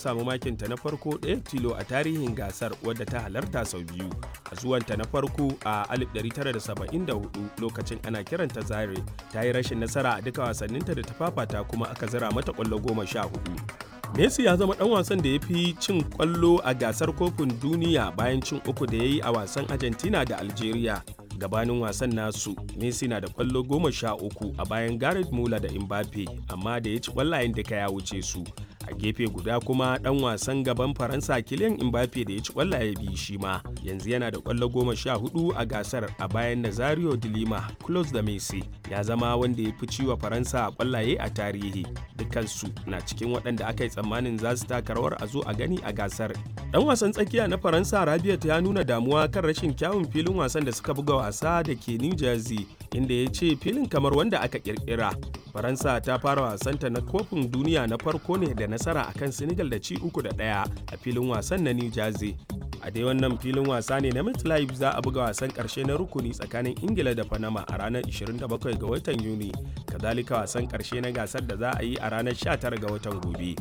samu makinta na farko ɗaya tilo a tarihin gasar wadda ta halarta sau biyu a zuwanta na farko a 1974 lokacin ana kiranta zaire ta yi rashin nasara a duka wasanninta da ta fafata kuma aka zira mata ƙwallo goma sha hudu Messi ya zama ɗan wasan da ya fi cin ƙwallo a gasar kofin duniya bayan cin uku da ya yi a wasan Argentina da Algeria. Gabanin wasan nasu, Messi na da ƙwallo goma sha uku a bayan Gareth Muller da Mbappe, amma da ya ci ƙwallayen duka ya wuce su. A gefe guda kuma ɗan wasan gaban Faransa Kylian Mbappe da ya ci ƙwallaye biyu shi ma, yanzu yana da ƙwallo goma sha hudu a gasar a bayan Nazario de Lima, close da Messi. Ya zama wanda ya fi ciwa Faransa ƙwallaye a tarihi. Dukansu na cikin waɗanda aka yi tsammanin za su taka rawar a zo a gani a gasar. Dan wasan tsakiya na Faransa Rabiot ya nuna damuwa kan rashin kyawun filin wasan da suka buga wasa da ke New Jersey inda ya ce filin kamar wanda aka kirkira. Faransa ta fara wasanta na kofin duniya na farko ne da nasara akan Senegal da ci uku da ɗaya a filin wasan na New Jersey. a dai wannan filin wasa ne na MetLife za a buga wasan karshe na rukuni tsakanin ingila da panama a ranar 27 ga watan yuni kazalika wasan karshe na gasar da za a yi a ranar 19 ga watan gobe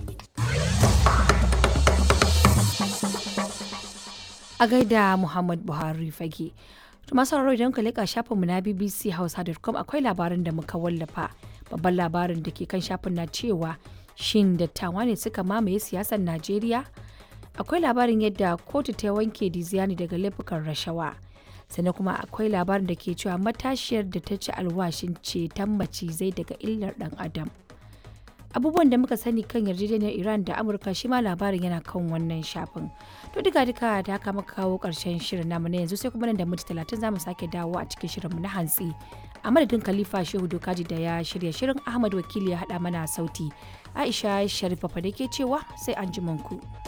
a gaida muhammad buhari fage to masu idan ka leƙa shafinmu na bbc hausa.com akwai labarin da muka wallafa babban labarin da ke kan shafin na cewa shin dattawa ne suka mamaye siyasar najeriya akwai labarin yadda kotu ta wanke diziani daga laifukan rashawa sannan kuma akwai labarin da ke cewa matashiyar da ta ci alwashin ceton macizai daga illar dan adam abubuwan da muka sani kan yarjejeniyar iran da amurka shi ma labarin yana kan wannan shafin to duka duka da haka muka kawo karshen shirin namu na yanzu sai kuma nan da minti talatin za mu sake dawo a cikin shirinmu na hantsi a madadin khalifa shehu dokaji da ya shirya shirin ahmad wakili ya haɗa mana sauti aisha sharifa fa da ke cewa sai an ji ku.